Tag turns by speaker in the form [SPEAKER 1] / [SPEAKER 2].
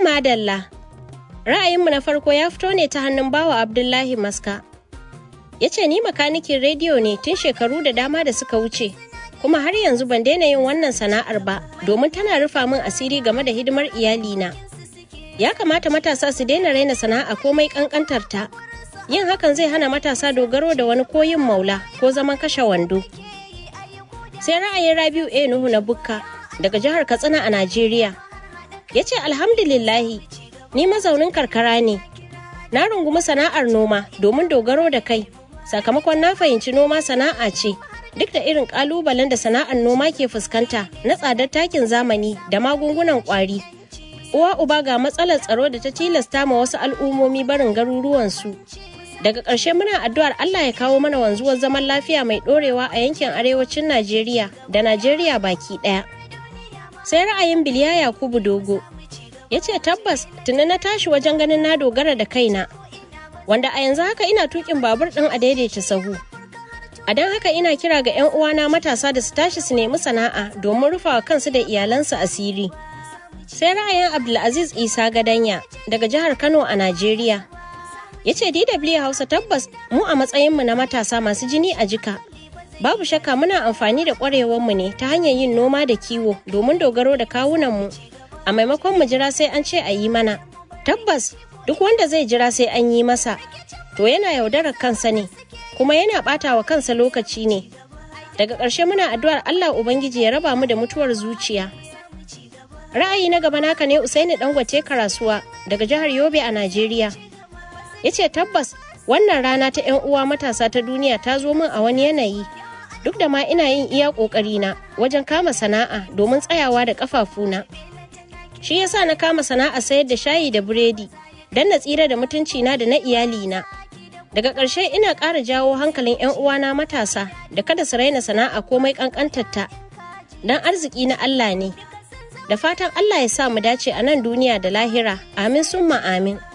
[SPEAKER 1] madalla. Ra'ayinmu na farko ya fito ne ta hannun bawa Abdullahi Maska. Ya ce ni makanikin rediyo ne tun shekaru da dama da suka wuce, kuma har yanzu ban daina yin wannan sana'ar ba domin tana rufa min asiri game da hidimar iyalina. Ya kamata matasa su daina raina sana'a komai kankantar ta. Yin hakan zai hana matasa dogaro da wani koyin maula ko zaman kashe wando. Sai ra'ayin Rabiu A Nuhu na Bukka daga jihar Katsina a Najeriya. Ya ce alhamdulillahi ni mazaunin karkara ne. Na rungumi sana'ar noma domin dogaro da kai. Sakamakon na fahimci noma sana'a ce duk da irin kalubalen da sana'ar noma ke fuskanta na tsadar takin zamani da magungunan kwari. Uwa uba ga matsalar tsaro da ta tilasta ma wasu al'ummomi barin garuruwansu. Daga ƙarshe muna addu'ar Allah ya kawo mana wanzuwar zaman lafiya mai ɗorewa a yankin arewacin Najeriya da Najeriya baki ɗaya. Sai ra'ayin Biliya Yakubu Dogo ya ce tabbas tuni na tashi wajen ganin na dogara da kaina wanda a yanzu haka ina tukin babur ɗin a daidaita sahu. A don haka ina kira ga 'yan uwana matasa da su tashi su nemi sana'a domin rufawa kansu da iyalansu asiri. Sai ra'ayin Abdulaziz Isa Gadanya daga jihar Kano a Najeriya. Ya ce DW Hausa tabbas mu a matsayinmu na matasa masu jini a jika. Babu shakka muna amfani da ƙwarewarmu ne ta hanyar yin noma da kiwo domin dogaro da kawunanmu. A maimakon mu jira sai an ce a yi mana. Tabbas duk wanda zai jira sai an yi masa. To yana yaudarar kansa ne, kuma yana ɓata wa kansa lokaci ne. Daga ƙarshe muna addu'ar Allah Ubangiji ya raba mu da mutuwar zuciya. Ra'ayi na gaba naka ne Usaini Dangote Karasuwa daga jihar Yobe a Najeriya. Ya ce tabbas wannan rana ta 'yan uwa matasa ta duniya ta zo min a wani yanayi. Duk da ma ina yin iya ƙoƙarina wajen kama sana'a domin tsayawa da ƙafafuna. Shi yasa na kama sana'a sayar da shayi da biredi don na tsira da mutuncina da na iyalina. Daga ƙarshe ina ƙara jawo hankalin 'yan uwana matasa da kada su raina sana'a komai ƙanƙantarta. Don arziki na Allah ne. da fatan Allah ya sa mu dace a nan duniya da lahira amin summa amin